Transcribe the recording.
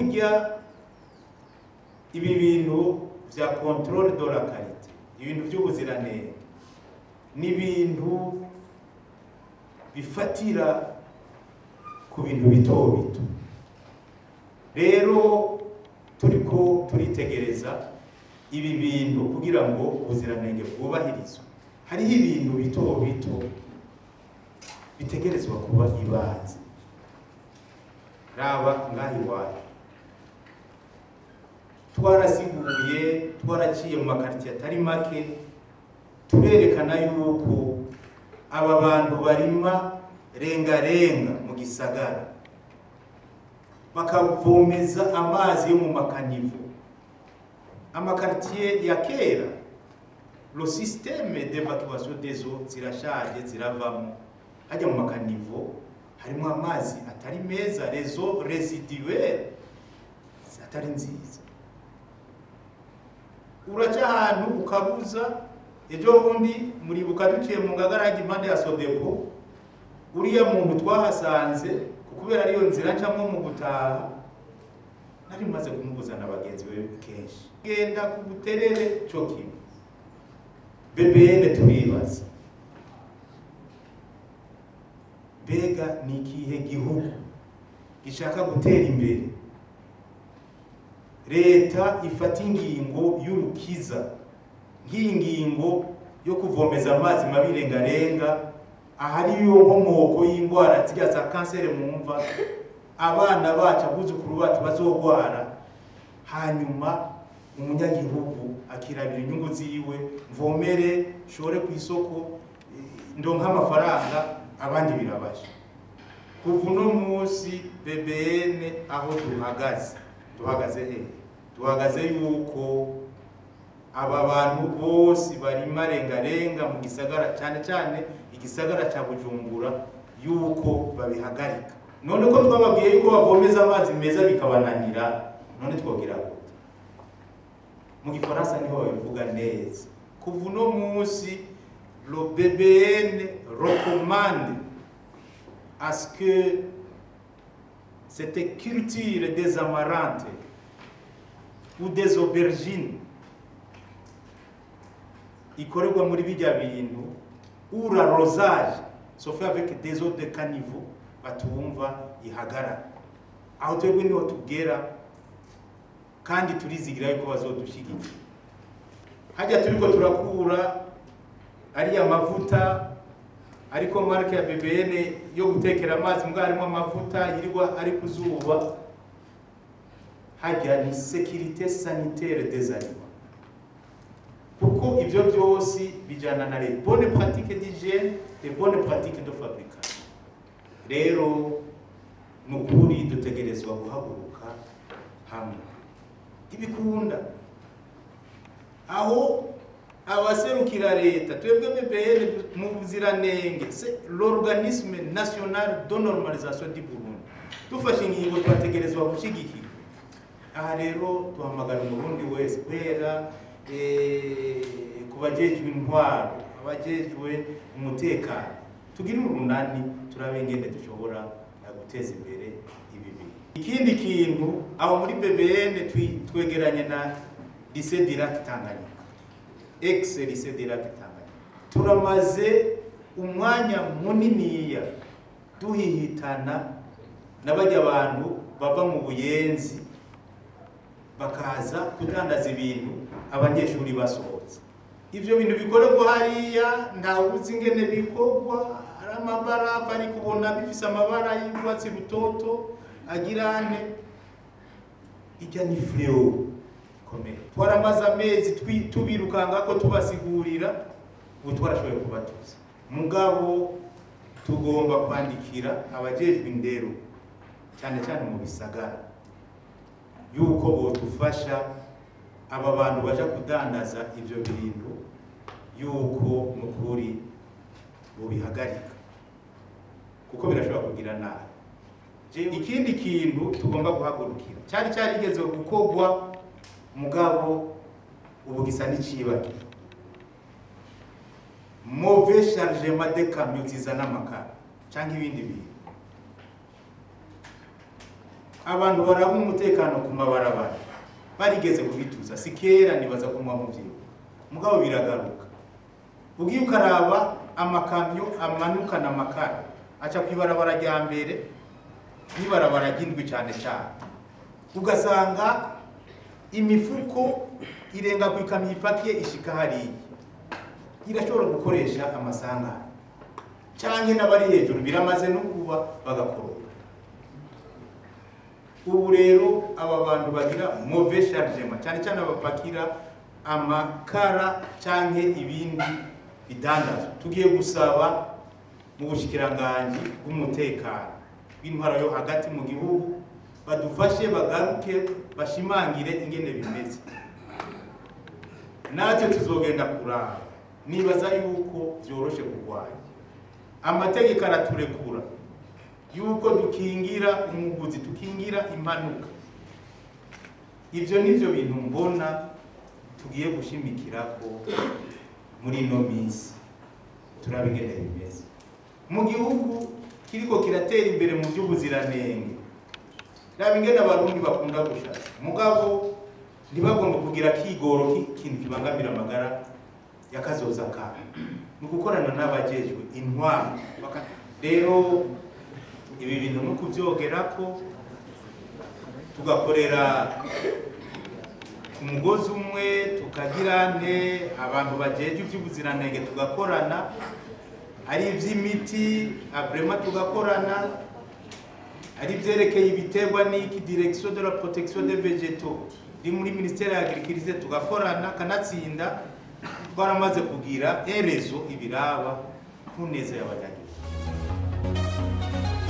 burya ibi bintu vya controle de la qualité ibintu by'ubuziranenge ni ibintu bifatira ku bintu bito bito rero turiko turitegereza ibi bintu kugira ngo ubuziranenge bwubahirizwe hariho ibintu bito bito bitegerezwa kuba ibanze raba ngaha iwacu twarasiguye twaraciye mu makaritiye atari make turerekana yuko aba bantu barima rengarenga mu gisagara bakavomeza amazi yo mu makanivo amakaritiye ya kera lo systeme d'evacuation des eaux zirashaje ziravamo hajya mu makanivo harimo amazi atari meza rezo residuelle atari nziza uraca ahantu ukabuza ejo bundi muribuka duciye mu ngagarage impande ya sodepo uriya muntu twahasanze kubera ariyo nzira ncamo mu gutaha nari maze kumubuza na bagenzi be kenshi genda ku buterere cyo kimwe BBN turibaza mbega ni ikihe gihugu gishaka gutera imbere leta ifata ingingo y'urukiza nk'iyi ngingo yo kuvomeza amazi mabi rengarenga ahari yo nkomoko y'indwara zirya za kanseri mu mva abana bacu abuzukuru bacu bazogwara hanyuma umunyagihugu akirabira inyungu ziwe mvomere shore ku isoko ndonka amafaranga abandi birabasha kuva uno munsi BBN aho duhagaze duhagaze he duhagaze yuko aba bantu bose barima rengarenga mu gisagara cyane cyane igisagara cya Bujumbura yuko babihagarika none ko twababwiye yuko bavomeza amazi meza bikabananira none twogira gute mu gifaransa niho babivuga neza kuva uno munsi le BBN recommande à ce que cette culture des amarantes ou des aubergines ikorerwa muri bijya bintu ou l'arrosage se fait avec des eaux de caniveau batumva ihagarara aho twebwe niho tugera kandi turizigira yuko bazodushyigikira hajya turiko turakura ariya mavuta ariko marke ya BBN yo gutekera amazi mbwa harimo amavuta yirirwa ari ku zuba hajya ni sécurité sanitaire des aliments kuko ivyo byose bijana na les bonnes pratiques d'hygiène les bonnes pratiques de fabrication rero ni ukuri dutegerezwa guhaguruka hamwe ntibikunda aho abaserukira leta twebwe BBN mu buziranenge c'est l'organisme national de normalisation du Burundi dufashe ingingo twategerezwa gushyigikira aha rero duhamagara umurundi wese kubera ku bajejwe intwaro abajejwe umutekano tugire urunani turabe ingene dushobora guteza imbere ibi bintu ikindi kintu aho muri BBN twegeranye na lycée Dirac Tanganyika ex lycée Dirac Tanganyika turamaze umwanya muniniya duhihitana n'abajya abantu bava mu buyenzi bakaza kudandaza ibintu abanyeshuri basohotse ivyo bintu bikorerwa hariya ntawe uzi ingene bikorwa ari amabarafu ari kubona bifise amabara y'urwatsi rutoto agira ane ijya ni fléau ikomeye twaramaze amezi tubirukanga ko tubasigurira ubu twarashoboye kubatuza mugabo tugomba kwandikira abajejwe indero cyane cyane mu bisagara yuko bodufasha aba bantu baja kudandaza ivyo bintu yuko mukuri bubihagarika kuko birashobora kugira nabi ikindi kintu tugomba guhagurukira cyari cyarigeze gukorwa mugabo ubu gisa n'icibagiro mauvais chargement de camions zizana amakara cyangwa ibindi bintu abantu baraba umutekano ku mabarabara barigeze kubituza si kera nibaza ko muba muvyibuka mugabo biragaruka ugiye ukaraba amakamyo amanukana amakara aca kw'ibarabara rya mbere n'ibarabara ry'indwi cyane cyane ugasanga imifuko irenga ku ikamyo ipakiye ishika hariya irashobora gukoresha amasangano canke n'abari hejuru biramaze no kuba bagakoroka ubu rero aba bantu bagira mauvais chargement cyane cyane abapakira amakara canke ibindi bidandazwa tugiye gusaba mu bushikiranganji bw'umutekano w'intwara yo hagati mu gihugu badufashe bagaruke bashimangire ingene bimeze natwe tuzogenda kuraba nibaza yuko vyoroshe kurwanya amategeko araturekura yuko dukingira umuguzi tukingira impanuka ivyo nivyo bintu mbona tugiye gushimikirako muri ino minsi turaba ingene bimeze mu gihugu kiriko kiratera imbere mu by'ubuziranenge raba ingene abarundi bakunda gushaka mugabo ntibagomba kugira kigoro k'ikintu kibangamira amagara y'akazoza kabo ni ugukorana n'abajejwe intwaro Baka- rero ibi bintu no kuvyogerako tugakorera ku mugozi umwe tukagira ne abantu bajejwe ivy'ubuziranenge tugakorana ari ivy'imiti abrema tugakorana ari ivyerekeye ibiterwa n'iki direction de la protection des végétaux iri muri ministère ya agriculture tugakorana kanatsinda twaramaze kugira erezo ibiraba ku neza y'abanyagihugu